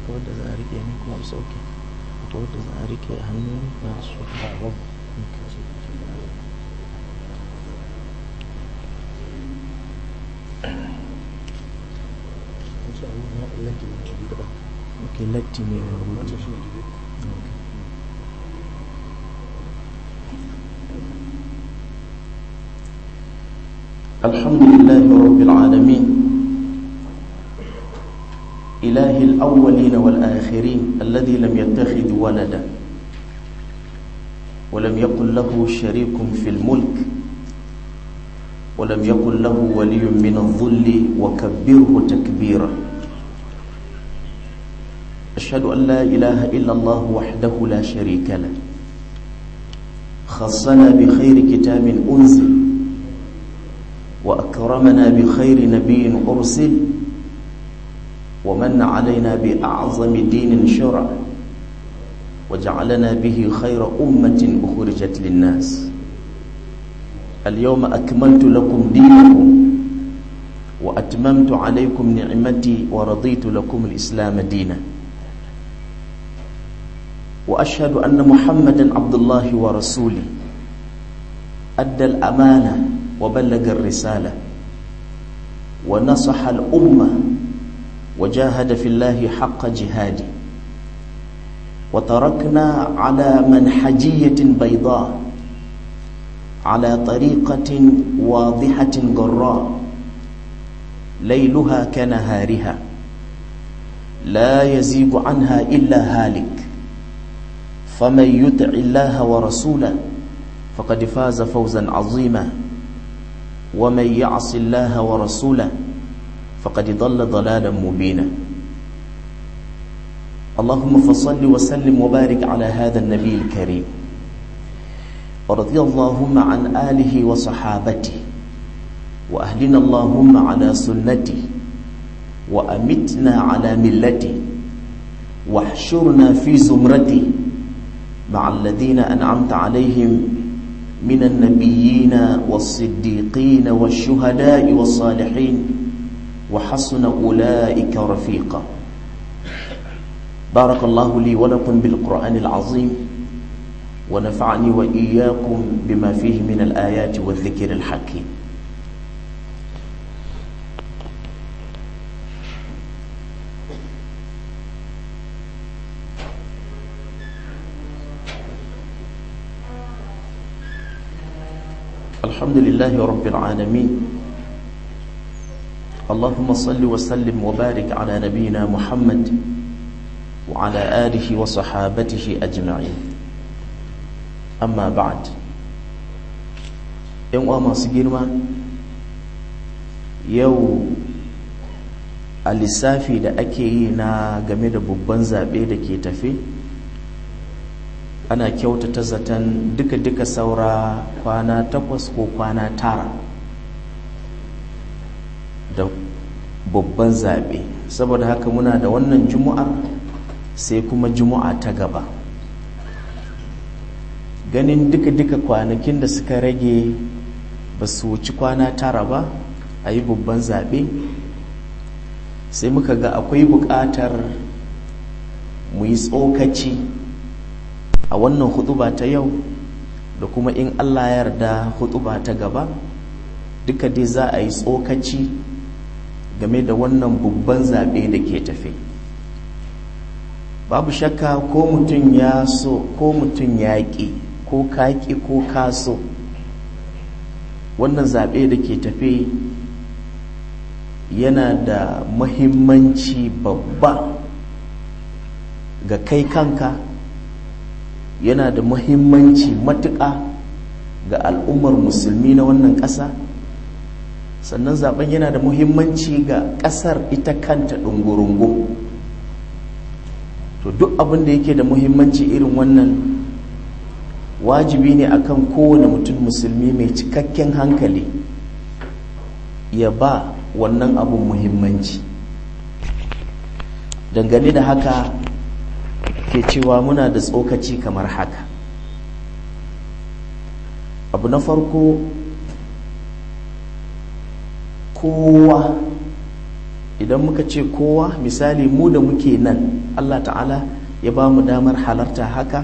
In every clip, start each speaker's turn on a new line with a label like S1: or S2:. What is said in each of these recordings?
S1: akwai wadda za a rike ne kuma sauke akwai wadda za a rike hannu na su ok latti ne na rubutu الحمد لله رب العالمين إله الأولين والآخرين الذي لم يتخذ ولدا ولم يكن له شريك في الملك ولم يكن له ولي من الظل وكبره تكبيرا أشهد أن لا إله إلا الله وحده لا شريك له خصنا بخير كتاب أنزل وأكرمنا بخير نبي أرسل ومن علينا بأعظم دين شرع وجعلنا به خير أمة أخرجت للناس اليوم أكملت لكم دينكم وأتممت عليكم نعمتي ورضيت لكم الإسلام دينا وأشهد أن محمدا عبد الله ورسوله أدى الأمانة وبلغ الرسالة ونصح الأمة وجاهد في الله حق جهاده وتركنا على منحجية بيضاء على طريقة واضحة جراء ليلها كنهارها لا يزيغ عنها إلا هالك فمن يطع الله ورسوله فقد فاز فوزا عظيما ومن يعص الله ورسوله فقد ضل ضلالا مبينا اللهم فصل وسلم وبارك على هذا النبي الكريم ورضي اللهم عن آله وصحابته وأهلنا اللهم على سنته وأمتنا على ملته واحشرنا في زمرته مع الذين أنعمت عليهم من النبيين والصديقين والشهداء والصالحين وحسن أولئك رفيقا بارك الله لي ولكم بالقرآن العظيم ونفعني وإياكم بما فيه من الآيات والذكر الحكيم الحمد لله رب العالمين اللهم صل وسلم وبارك على نبينا محمد وعلى آله وصحابته أجمعين أما بعد ‘yan uwa masu girma yau a lissafi da ake yi na game da babban zaɓe da ke tafe ana kyautata zaton duka-duka saura kwana takwas ko kwana tara da babban zaɓe saboda haka muna da wannan juma'ar sai kuma juma'a ta gaba ganin duka-duka kwanakin da suka rage ba su wuci kwana tara ba a yi babban zaɓe sai muka ga akwai buƙatar mu yi tsokaci a wannan hutuba ta yau da kuma in allah ya yarda hutuba ta gaba duka dai za a yi tsokaci game da wannan babban zaɓe da ke tafe babu shakka ko mutum ya so ko mutum ya ƙi ko kaƙi ko kaso wannan zaɓe da ke tafe yana da mahimmanci babba ga kai kanka yana da mahimmanci matuƙa ga al'ummar musulmi na wannan ƙasa sannan zaben yana da muhimmanci ga ƙasar ita kanta ɗungurungu to duk abin da yake da muhimmanci irin wannan wajibi ne akan kowane mutum musulmi mai cikakken hankali ya ba wannan abin muhimmanci dangane da haka ke cewa muna da tsokaci kamar haka abu na farko kowa idan muka ce kowa misali mu da muke nan allah ta'ala ya ba mu damar halarta haka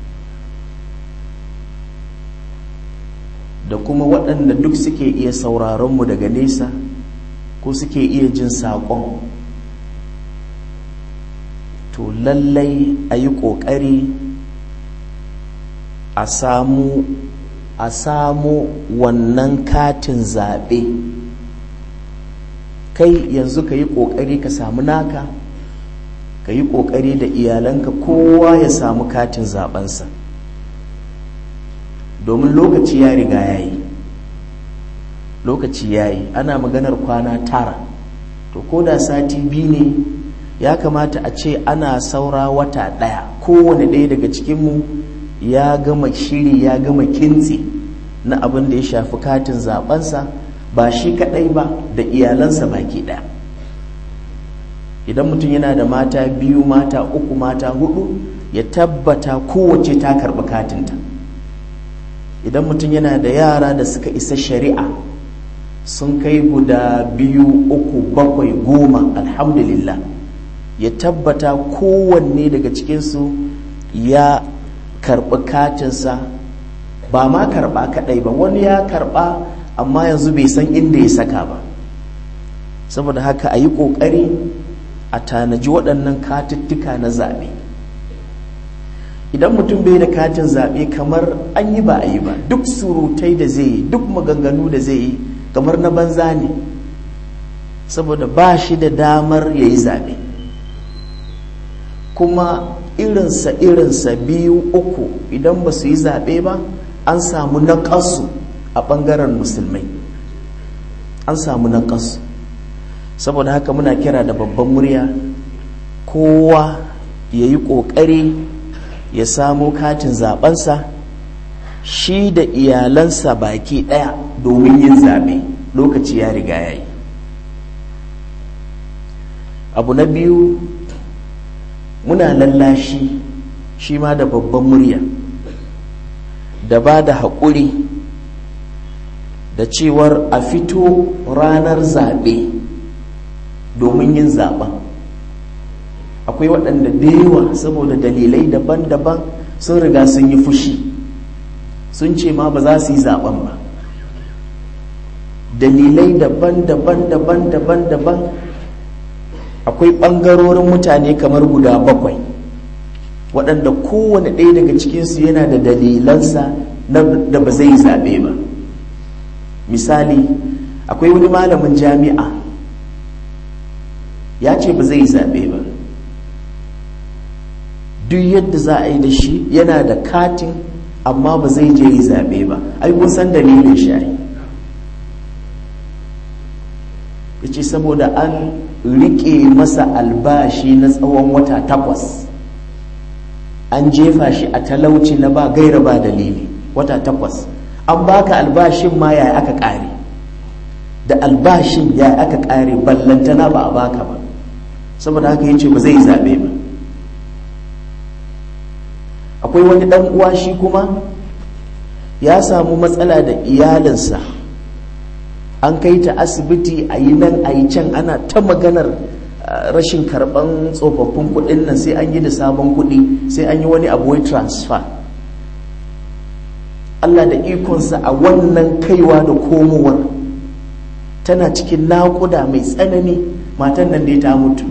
S1: da kuma waɗanda duk suke iya sauraronmu daga nesa ko suke iya jin saƙon to lallai a yi ƙoƙari a samu a samu wannan katin zaɓe kai yanzu ka yi ƙoƙari ka samu naka ka yi ƙoƙari da iyalanka kowa ya samu katin zaɓensa domin lokaci ya riga ya yi lokaci ya yi ana maganar kwana tara to ko da sati biyu ne ya kamata a ce ana saura wata ɗaya kowane ɗaya daga cikinmu ya gama shiri ya gama kintsi na abin da ya shafi katin zaɓensa ba shi kaɗai ba da iyalansa baki ɗaya idan mutum yana da mata biyu mata uku mata hudu ya tabbata kowace ta karɓi katinta idan mutum yana da yara da suka isa shari'a sun kai guda biyu uku bakwai goma alhamdulillah ya tabbata kowanne daga cikinsu ya karɓi katinsa ba ma karɓa kaɗai ba wani ya karɓa amma yanzu bai san inda ya saka ba saboda haka a yi ƙoƙari a tanaji waɗannan katuttuka na zaɓe idan mutum bai da katin zaɓe kamar an yi ba a yi ba duk surutai da zai yi duk maganganu da zai yi kamar na banza ne saboda ba shi da damar ya yi zaɓe kuma irinsa irinsa biyu uku idan ba su yi zaɓe ba an samu naƙasu a ɓangaren musulmai an samu naƙasu saboda haka muna kira da babban murya kowa ya yi ƙoƙari ya samo katin zaɓensa shi da iyalansa baki ɗaya domin yin zaɓe lokaci ya riga ya yi abu na biyu muna lallashi shi ma da babban murya da ba da haƙuri da cewar a fito ranar zaɓe domin yin zaɓen akwai waɗanda da yawa saboda dalilai daban-daban sun riga sun yi fushi sun ce ma ba za su yi zaɓen ba dalilai daban-daban daban-daban daban akwai ɓangarorin mutane kamar guda bakwai waɗanda kowane ɗaya daga cikinsu yana da dalilansa da ba zai zaɓe ba misali akwai wani malamin jami'a ya ce ba zai zaɓe ba duk yadda za a yi da shi yana da katin amma ba zai je yi zaɓe ba ai kun san dalilin shi ai ya ce saboda an riƙe masa albashi na tsawon wata takwas an jefa shi a talauci na ba gaira ba dalili wata takwas an baka albashin ma yaya aka ƙare da albashin yaya aka ƙare ballantana ba a baka ba saboda haka ya ce ba zai zaɓe ba akwai wani ɗan uwa shi kuma ya samu matsala da iyalinsa an kai ta asibiti a yi nan a yi can ana ta maganar rashin karɓan tsofaffin kuɗin nan sai an yi da sabon kuɗi sai an yi wani abu wai transfer Allah da ikonsa a wannan kaiwa da komowar tana cikin naƙuda mai tsanani matan nan dai ta mutu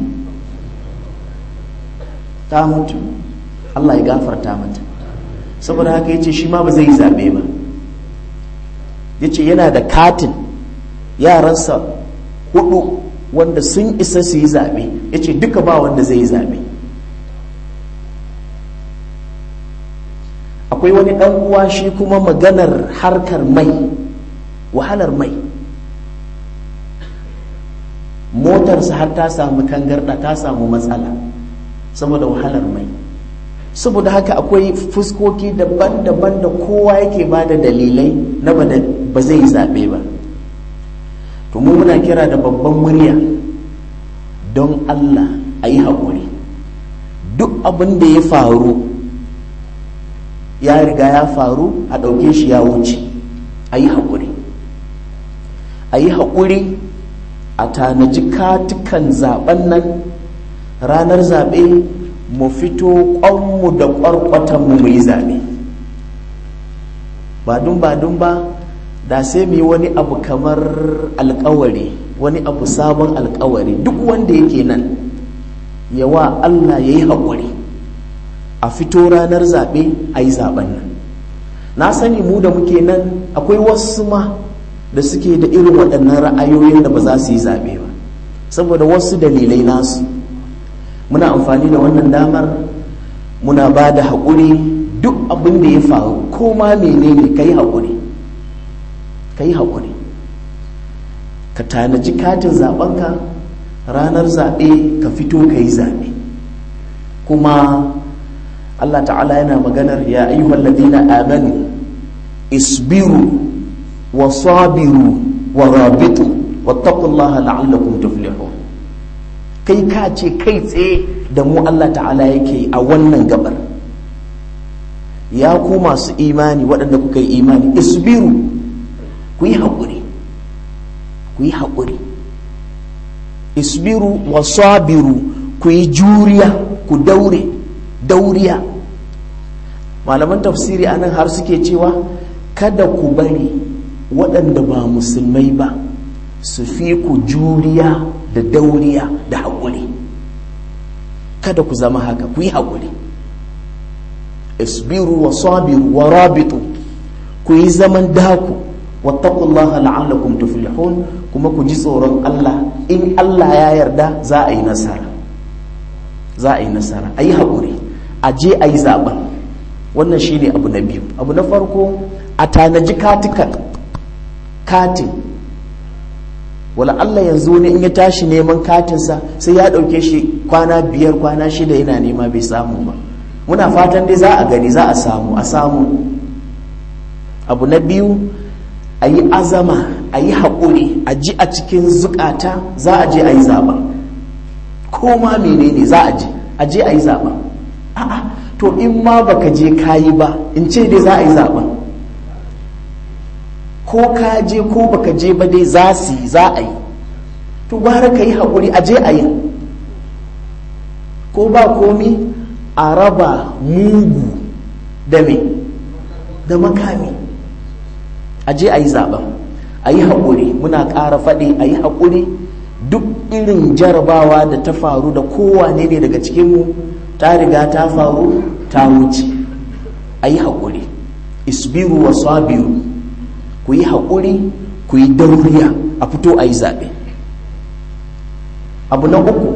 S1: ta mutu Allah ya gafarta mata saboda haka ya ce shi ma ba zai yi zaɓe ba ya ce yana da katin yaransa hudu wanda sun isa su yi zaɓe ya ce duka ba wanda zai yi zaɓe akwai wani ɗan uwa shi kuma maganar harkar mai wahalar mai motarsa har ta samu tangarɗa ta samu matsala saboda wahalar mai saboda haka akwai fuskoki daban-daban da kowa yake ba da dalilai na ba zai yi zaɓe ba to mu muna kira da babban murya don allah a yi haƙuri duk abin da ya faru ya riga ya faru a ɗauke shi ya wuce a yi haƙuri a yi haƙuri a tanaji katukan zaben nan ranar zaɓe mu fito ƙwanmu da ƙwarƙwatanmu mu yi zaɓe ba dun ba dun ba da sai mu yi wani abu kamar alkawari wani abu sabon alkawari duk wanda yake nan yawa Allah ya yi haƙuri a fito ranar zaɓe a yi zaɓen nan na sani mu da muke nan akwai wasu ma da suke da irin waɗannan ra'ayoyin da ba za su yi zaɓe ba saboda wasu dalilai nasu muna amfani da wannan damar muna ba da haƙuri duk abin da ya faru ko ma menene ka yi haƙuri ka yi haƙuri ka tanaji katin zaɓenka ranar zaɓe ka fito ka yi zaɓe kuma Allah ta'ala yana maganar ya ayyuhal ladina amanu isbiru wa sabiru wa rabitu wattaqullaha la'allakum tuflihun kai ka ce kai tsaye da mu Allah ta'ala yake a wannan gabar ya ku masu imani waɗanda kuka yi imani isbiru ku yi haƙuri ku yi haƙuri isbiru wa sabiru ku yi juriya ku daure dauriya malaman tafsiri anan har suke cewa kada ku bari waɗanda ba musulmai ba su fi ku juriya da dauriya da haƙuri kada ku zama haka ku yi haƙuri isbiru wa sabiru wa rabitu ku yi zaman daku wattaqullaha la'allakum tuflihun kuma ku ji tsoron Allah in Allah ya yarda za a yi nasara za a yi nasara a yi haƙuri a je a yi zaɓen wannan shine abu na biyu abu na farko a tanaji katikan katin wala Allah yanzu ne in ya tashi neman katinsa sai ya ɗauke shi kwana biyar kwana shida yana nema bai samu ba muna fatan dai za a gani za a samu a samu abu na biyu a yi azama a yi haƙuri a ji a cikin zukata za a je a yi zaɓa ko ma menene za a je a je a yi zaɓa a'a to in ma baka je kayi ba in ce dai za a yi zaɓa ko ka je ko baka je ba dai za su yi za a yi to gwara ka yi haƙuri a je a yi ko ba komi a raba mugu da me da makami a je a yi zaben a yi haƙuri muna ƙara faɗi a yi haƙuri duk irin jarabawa da ta faru da kowane ne daga cikinmu ta riga ta faru ta wuce a yi haƙuri isbiru wa sabiru ku yi haƙuri ku yi dauriya a fito a yi zaɓe abu na uku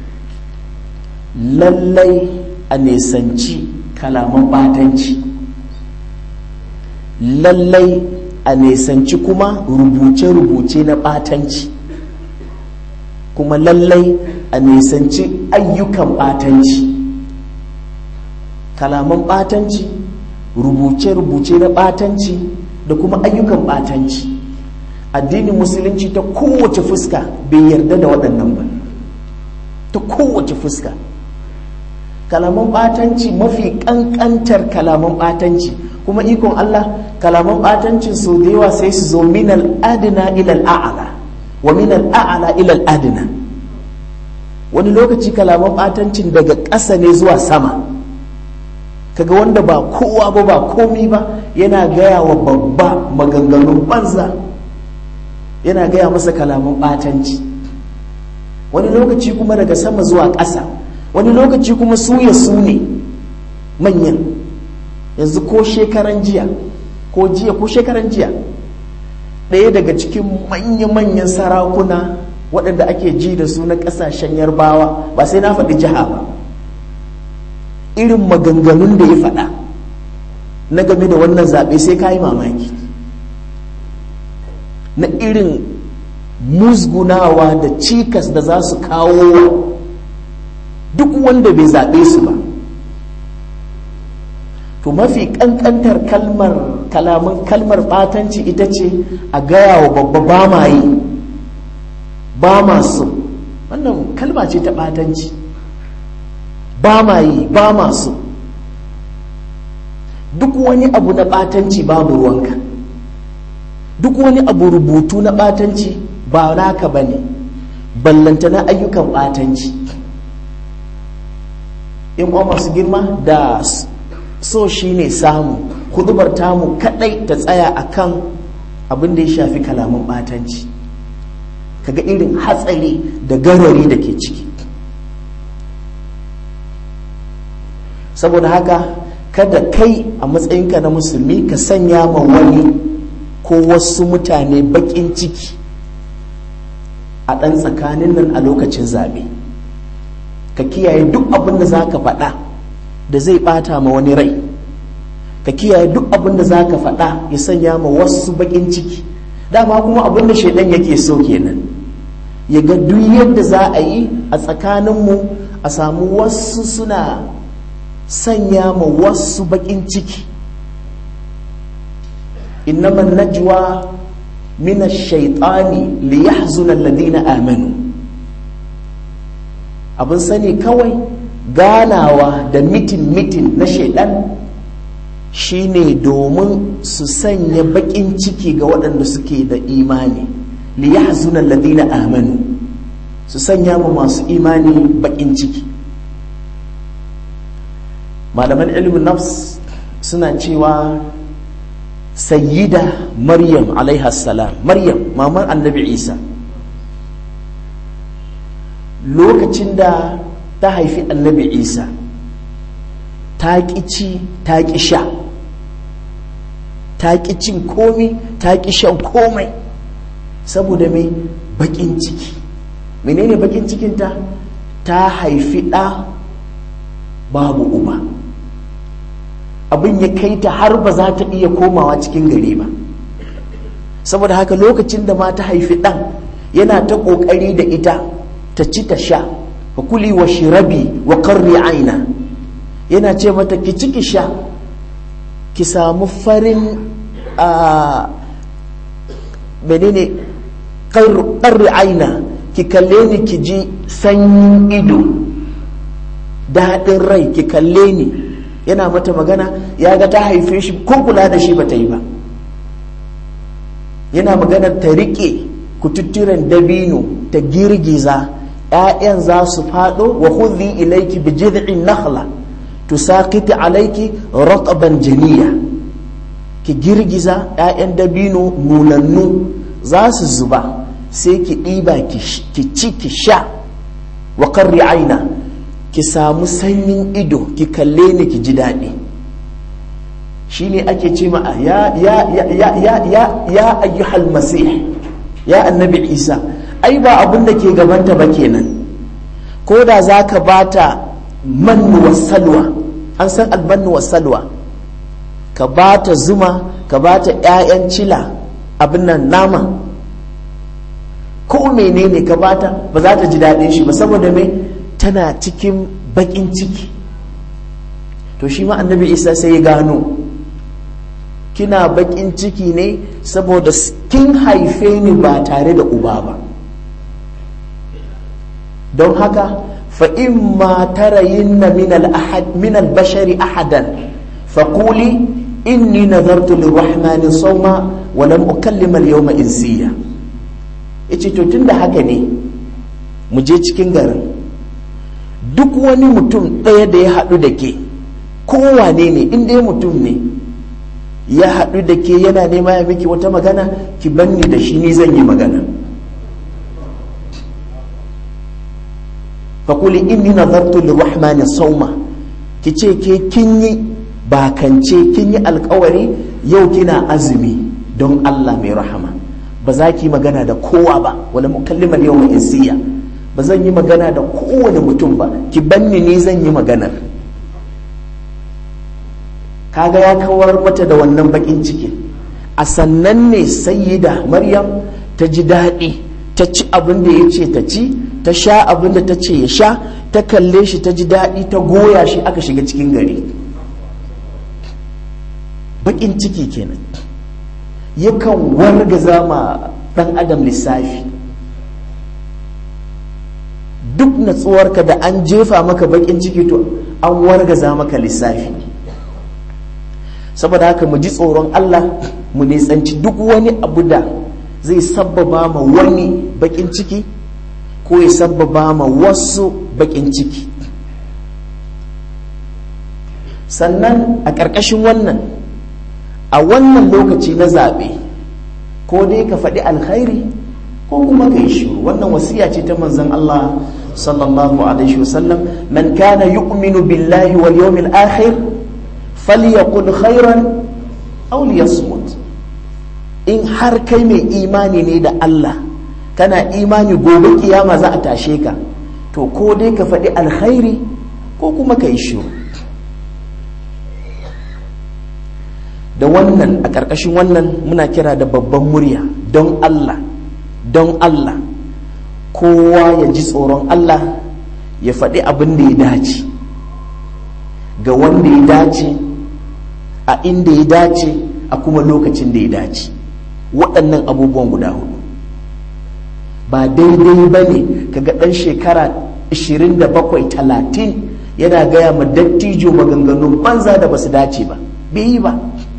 S1: lallai a nesanci kalaman ɓatanci lallai a nesanci kuma rubuce-rubuce na ɓatanci kuma lallai a nesanci ayyukan ɓatanci kalaman ɓatanci rubuce-rubuce na ɓatanci da kuma ayyukan ɓatanci addinin musulunci ta kowace fuska bai yarda da waɗannan ba ta kowace fuska kalaman ɓatanci mafi ƙanƙantar kalaman ɓatanci kuma ikon Allah kalaman ɓatancin so da yawa sai su zo minal adina ilal a'ala wa minal a'ala ilal adina wani lokaci kalaman ɓatancin daga ƙasa ne zuwa sama kaga wanda ba kowa ba ba komi ba yana gaya wa babba maganganun banza yana gaya masa kalaman ɓatanci wani lokaci kuma daga sama zuwa ƙasa wani lokaci kuma su ya su ne manyan yanzu ko shekaran jiya ko jiya ko shekaran jiya ɗaya daga cikin manya-manyan sarakuna waɗanda ake ji da su na ƙasashen yarbawa ba sai na faɗi jiha ba irin maganganun da ya faɗa na game da wannan zaɓe sai ka yi mamaki na irin musgunawa da cikas da za su kawo duk wanda bai zaɓe su ba to mafi ƙanƙantar kalmar kalaman kalmar ɓatanci ita ce a gaya wa babba ba ma yi ba ma so wannan kalma ce ta ɓatanci ba ma yi ba ma so duk wani abu na ɓatanci babu ruwanka duk wani abu rubutu na ɓatanci ba naka ba ne ballantana ayyukan ɓatanci in masu girma da so shi ne samu hudubar tamu kadai ta tsaya akan abin da ya shafi kalaman ɓatanci kaga irin hatsari da garari da ke ciki saboda haka kada kai a matsayinka na musulmi ka sanya ma wani ko wasu mutane baƙin ciki a ɗan tsakanin nan a lokacin zaɓe ka kiyaye duk abin da za ka faɗa da zai ɓata ma wani rai ka kiyaye duk abin da za ka faɗa ya sanya ma wasu baƙin ciki dama kuma abin da shaidan yake so kenan ya ga duk yadda za a yi a tsakaninmu a samu wasu suna sanya ma wasu baƙin ciki innama najwa min ash-shaytani liyahzuna alladhina amanu abin sani kawai ganawa da mitin mitin na shaidan shine domin su sanya baƙin ciki ga waɗanda suke da imani liyahzuna alladhina amanu su sanya ma masu imani baƙin ciki malaman ilimin nafs suna cewa sayyida maryam salam maryam mamar annabi isa lokacin da ta haifi annabi isa ta ƙi ci ta ƙi sha ta ƙi cin komi ta ƙi shan komai saboda mai baƙin ciki menene baƙin cikinta ta haifi ɗa babu uba abin ya kai ta har ba za ta iya komawa cikin gari ba saboda haka lokacin da ma ta haifi ɗan yana ta ƙoƙari da ita ta ci ta sha wa kuli wa shirabi wa karri aina yana ce mata ki ci ki sha ki samu farin a menene karri aina ki kalle ni ki ji sanyin ido daɗin rai ki kalle ni yana mata magana ya ga ta haife shi ko kula da shi ba ta yi ba yana maganar ta riƙe kututturen dabino ta girgiza ‘ya'yan za su faɗo wa hudhi ilaiki bi jid'in nakhla tusaqiti alaiki rataban janiya ki girgiza ‘ya'yan dabino nunannu za su zuba sai ki ɗiba ki ci ki sha wa karri aina ki samu sanyin ido ki kalle ni ki ji daɗi shi ne ake ce ma ya ya ya ya ya ya ya ayyuhal masih ya annabi isa ai ba abin da ke gabanta ba kenan ko da za ka bata mannu salwa an san albannu salwa ka bata zuma ka bata 'ya'yan cila abin nan nama ko menene ka bata ba za ta ji daɗin shi ba saboda mai tana cikin baƙin ciki to shi ma annabi isa sai ya gano kina baƙin ciki ne saboda kin haife ni ba tare da uba ba don haka fa'in ma tarayinna min al-bashari ahadan faƙuli inni nazartu lirrahmani sauma wa lam ukallima al-yawma insiya yace to tunda haka ne mu je cikin garin duk wani mutum ɗaya da ya haɗu da ke kowane ne in dai mutum ne ya haɗu da ke yana nema ya miki wata magana ki banni da shi ni zan yi magana faƙuli inni nazartu lirrahmani sauma ki ce ke kin yi bakance kin yi alkawari yau kina azumi don Allah mai rahama ba za ki magana da kowa ba wala mukalliman yau mai insiya ba zan yi magana da kowane mutum ba ki banni ni zan yi maganar kaga ya kawar mata da wannan bakin cikin a sannan ne sayyida maryam ta ji daɗi ta ci abin da ya ce ta ci ta sha abin da ta ce ya sha ta kalle shi ta ji daɗi ta goya shi aka shiga cikin gari bakin ciki kenan yakan wargaza ma ɗan adam lissafi duk natsuwarka da an jefa maka bakin ciki to an wargaza maka lissafi saboda haka mu ji tsoron Allah mu nisanci duk wani abu da zai sabbaba ma wani bakin ciki ko ya sabbaba ma wasu bakin ciki sannan a ƙarƙashin wannan a wannan lokaci na zaɓe ko dai ka faɗi alkhairi ko kuma ka yi shiru wannan wasiya ce ta manzon Allah sallallahu alaihi wasallam man kana yu'minu billahi wal yawmil akhir falyaqul khairan aw liyasmut in har kai mai imani ne da Allah kana imani gobe kiyama za a tashe ka to ko dai ka faɗi alkhairi ko kuma ka yi shiru da wannan a ƙarƙashin wannan muna kira da babban murya don Allah don Allah kowa ya ji tsoron Allah ya faɗi abin da ya dace ga wanda ya dace a inda ya dace a kuma lokacin da ya dace waɗannan abubuwan guda hudu ba daidai ba ne kaga ɗan shekara 27-30 yana gaya ma dattijo maganganun banza da ba su dace ba bai yi ba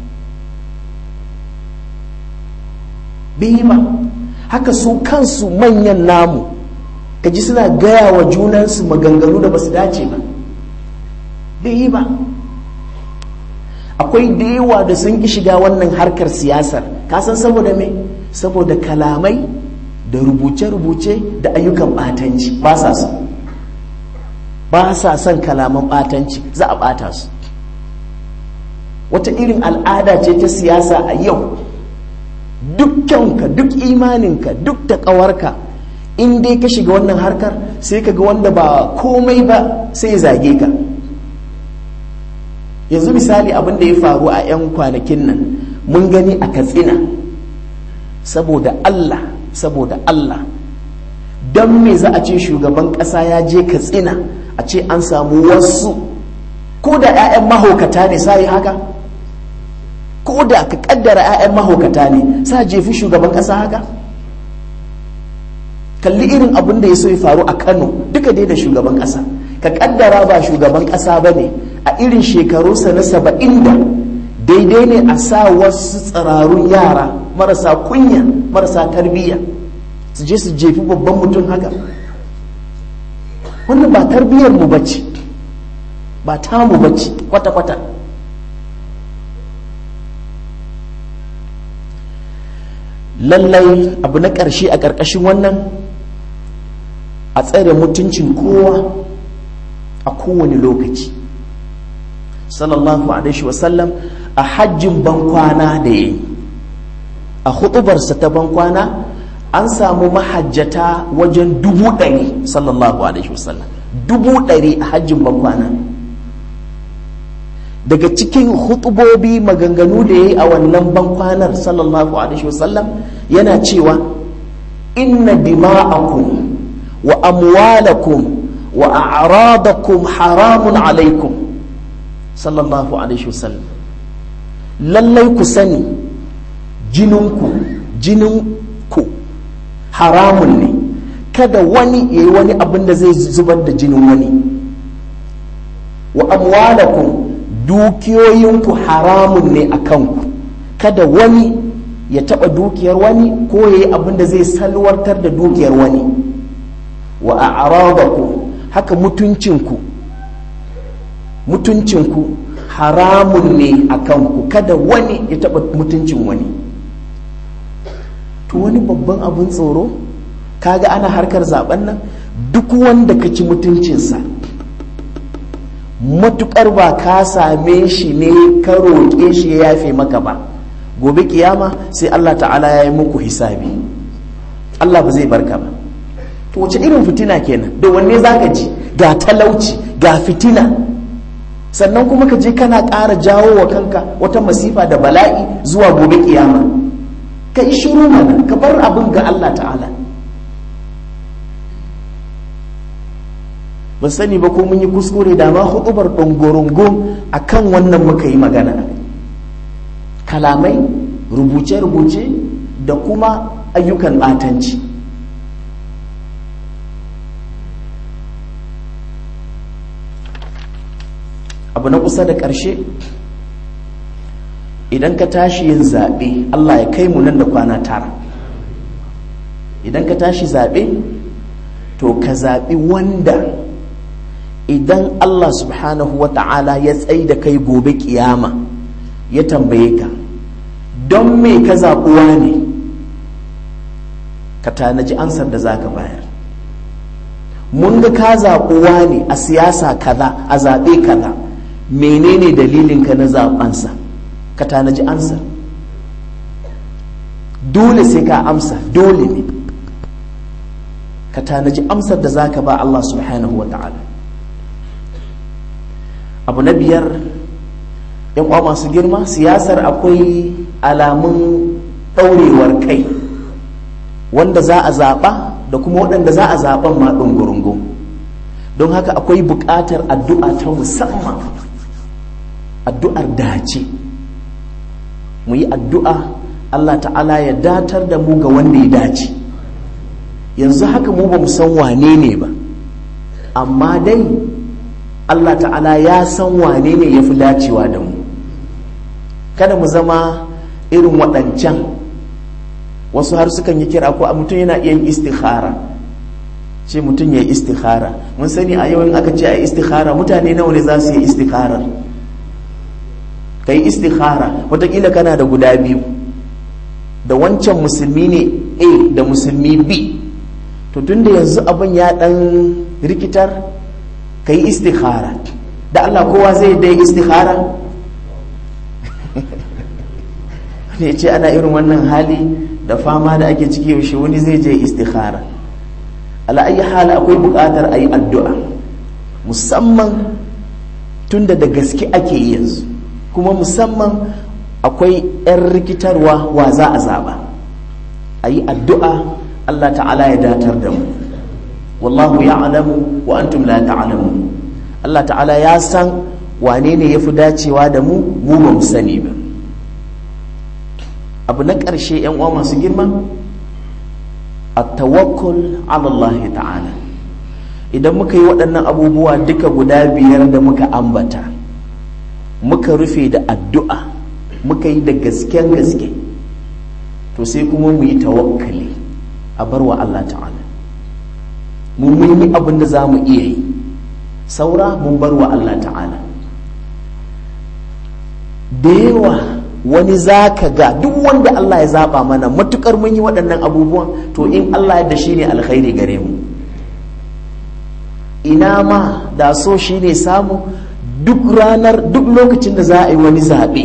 S1: bai yi ba haka su kansu manyan namu kaji suna gaya wa junansu maganganu da ba su dace ba bai yi ba akwai da yawa da sun ki shiga wannan harkar siyasar kasan saboda me saboda kalamai da rubuce-rubuce da ayyukan batanci ba sa son ba sa son kalaman batanci za a bata su wata irin al'ada ce ta siyasa a yau dukkanka duk imaninka duk da ƙawarka in dai ka shiga wannan harkar sai ka ga wanda ba komai ba sai ya zage ka yanzu misali abin da ya faru a 'yan kwanakin nan mun gani a katsina saboda allah saboda allah don me za a ce shugaban ƙasa ya je katsina a ce an samu wasu ko da 'ya'yan mahaukata ne sa yi haka ko da ka kaddara 'ya'yan mahaukata ne sa jefi shugaban ƙasa haka kalli irin abin da ya so ya faru a kano duka dai da shugaban ƙasa ka kaddara ba shugaban ƙasa ba ne a irin shekarunsa na saba'in da daidai ne a sa wasu tsirarun yara marasa kunya marasa tarbiyya su je su jefi babban mutum haka wannan ba tarbiyyar mu bace ba tamu bace kwata-kwata lallai abu na ƙarshe a ƙarƙashin wannan a tsare mutuncin kowa a kowane lokaci sallallahu alaihi wasallam a hajjin bankwana da ya yi a hutubarsa ta bankwana an samu mahajjata wajen dubu ɗari sallallahu alaihi wasallam dubu ɗari a hajjin bankwana daga cikin hutubobi maganganu da ya yi a wannan bankwanar sallallahu alaihi wasallam yana cewa inna dima'akum wa amwalakum wa a'radakum haramun alaikum sallallahu alaihi wasallam lallai ku sani jininku jininku haramun ne kada wani ya yi wani abin da zai zubar da jinin wani wa amwalakum dukiyoyinku haramun ne a kanku kada wani ya taɓa dukiyar wani ko ya yi abin da zai salwartar da dukiyar wani wa a'radakum haka mutuncinku mutuncinku haramun ne a kanku kada wani ya taɓa mutuncin wani to wani babban abin tsoro kaga ana harkar zaben nan duk wanda ka ci mutuncinsa matukar ba ka same shi ne ka roƙe shi ya yafe maka ba gobe kiyama sai Allah ta'ala ya yi muku hisabi Allah ba zai barka ba to wace irin fitina kenan da wanne zaka ji ga talauci ga fitina sannan kuma ka je kana ƙara jawo wa kanka wata masifa da bala'i zuwa gobe kiyama ka yi shiru mana ka bar abin ga Allah ta'ala ban sani ba ko mun yi kuskure da ma hudubar ɗongorungun a kan wannan muka yi magana kalamai rubuce-rubuce da kuma ayyukan ɓatanci abu na kusa da ƙarshe idan ka tashi yin zaɓe allah ya kai mu nan da kwana tara idan ka tashi zaɓe to ka zaɓi wanda idan Allah subhanahu wa ta'ala ya tsaye da kai gobe kiyama ya tambaye ka don me ka zaɓuwa ne ka tanaji ansar da za ka bayar mun ga ka zaɓuwa ne a siyasa kaza a zaɓe kaza menene dalilinka na zaɓensa ka tanaji ansar dole sai ka amsa dole ne ka tanaji amsar da za ka ba Allah subhanahu wa ta'ala abu na biyar yan uwa masu girma siyasar akwai alamun ɗaurewar kai wanda za a zaɓa da kuma waɗanda za a zaɓan ma ɗungurungun don haka akwai buƙatar addu'a ta musamman addu'ar dace mu yi addu'a Allah ta'ala ya datar da mu ga wanda ya dace yanzu haka mu ba mu san wane ne ba amma dai Allah ta'ala ya san wane ne ya fi dacewa da mu kada mu zama irin waɗancan wasu har sukan yi kira ko a mutum yana iya yin istikhara ce mutum ya yi istikhara mun sani a yau in aka ce a yi istikhara mutane nawa ne za su yi istikharar ka yi istikhara watakila kana da guda biyu da wancan musulmi ne a da musulmi b to tun da yanzu abin ya ɗan rikitar ka yi istikhara da allah kowa zai dai istikhara ne ce ana irin wannan hali da fama da ake ciki yaushe wani zai je istikhara ala'ayi hali akwai buƙatar a yi addu'a musamman tunda da gaske ake yi yanzu kuma musamman akwai 'yan rikitarwa wa za a zaɓa a yi addu'a Allah ta'ala ya datar da mu wallahu ya alamu wa antum la ta'alamu Allah ta'ala ya san wane ne ya fi dacewa da mu mu ba mu sani ba abu na ƙarshe 'yan uwa masu girma a tawakkul Allah ta'ala idan muka yi waɗannan abubuwa duka guda biyar da muka ambata muka rufe da addu'a muka yi da gasken gaske to sai kuma mu yi tawakkali a bar wa Allah ta'ala mun yi abin da za mu iya yi saura mun bar wa Allah ta'ala da yawa wani za ka ga duk wanda Allah ya zaba mana matukar mun yi waɗannan abubuwan to in Allah ya da shi ne alkhairi gare mu ina ma da so shi ne samu duk ranar duk lokacin da za a yi wani zaɓe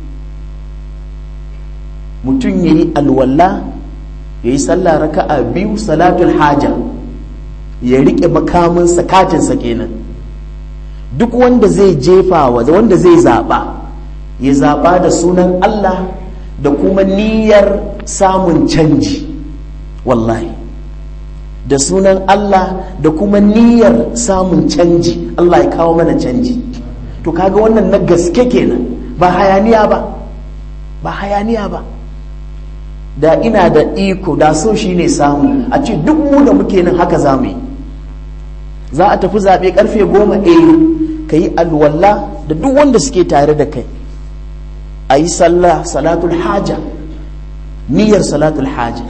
S1: mutum ya yi alwala ya yi sallah raka'a biyu salatul haja ya riƙe makaminsa katinsa kenan duk wanda zai jefa wanda zai zaɓa ya zaɓa da sunan Allah da kuma niyyar samun canji wallahi da sunan Allah da kuma niyyar samun canji Allah ya kawo mana canji to kaga wannan na gaske kenan ba hayaniya ba ba hayaniya ba da ina da iko da so shi ne samu a ce duk mu da muke nan haka za mu yi za a tafi zaɓe karfe goma a ka yi alwala da duk wanda suke tare da kai a yi sallah salatul haja niyyar salatul haja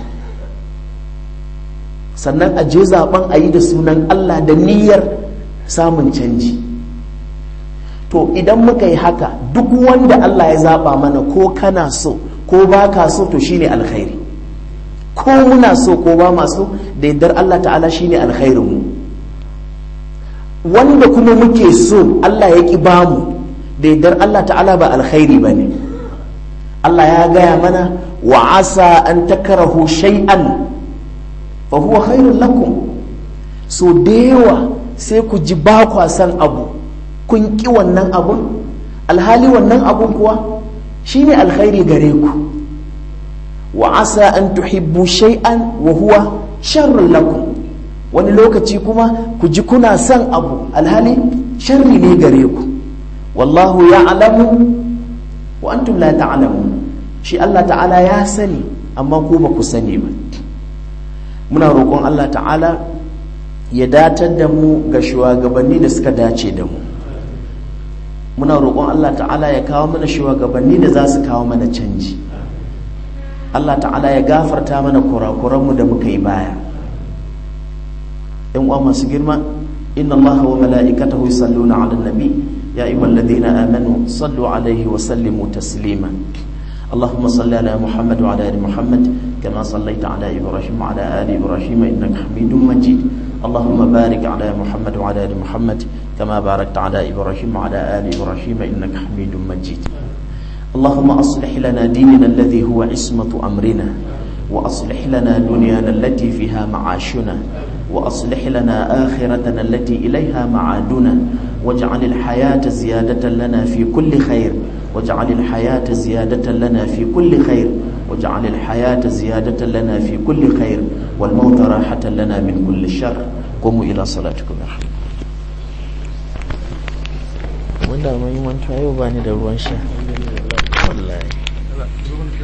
S1: sannan a je zaben a yi da sunan Allah da niyyar samun canji to idan muka yi haka duk wanda Allah ya zaba mana ko kana so ko ba ka so to shine alkhairi ko muna so ko ba maso da yardar Allah ta'ala shine alkhairin mu wanda kuma muke so Allah ya ki bamu da yardar Allah ta'ala ba alkhairi bane Allah ya gaya mana wa asa an takarahu shay'an fa huwa khairun lakum so da yawa sai ku ji ba kwa san abu kun ki wannan abun alhali wannan abun kuwa shine alkhairi gare ku wa asa an tuhibbu shay'an wa huwa sharrun lakum wani lokaci kuma ku ji kuna son abu alhali sharri ne gare ku wallahu ya'lamu wa antum la ta'lamun shi Allah ta'ala ya sani amma ku ba ku sani ba muna roƙon Allah ta'ala ya datar da mu ga shugabanni da suka dace da mu muna roƙon Allah ta'ala ya kawo mana shugabanni da za su kawo mana canji Allah ta'ala ya gafarta mana kurakuranmu da muka yi baya yan uwa masu girma inna allaha wa mala'ikatahu yusalluna 'alan nabi ya ayyuhalladhina amanu sallu 'alaihi wa sallimu taslima اللهم صل على محمد وعلى ال محمد كما صليت على ابراهيم وعلى ال ابراهيم انك حميد مجيد اللهم بارك على محمد وعلى ال محمد كما باركت على ابراهيم وعلى ال ابراهيم انك حميد مجيد اللهم اصلح لنا ديننا الذي هو عصمه امرنا واصلح لنا دنيانا التي فيها معاشنا واصلح لنا اخرتنا التي اليها معادنا واجعل الحياه زياده لنا في كل خير واجعل الحياة زيادة لنا في كل خير واجعل الحياة زيادة لنا في كل خير والموت راحة لنا من كل شر قوموا إلى صلاتكم يرحمكم wanda mai mantuwa yau bani da ruwan sha wallahi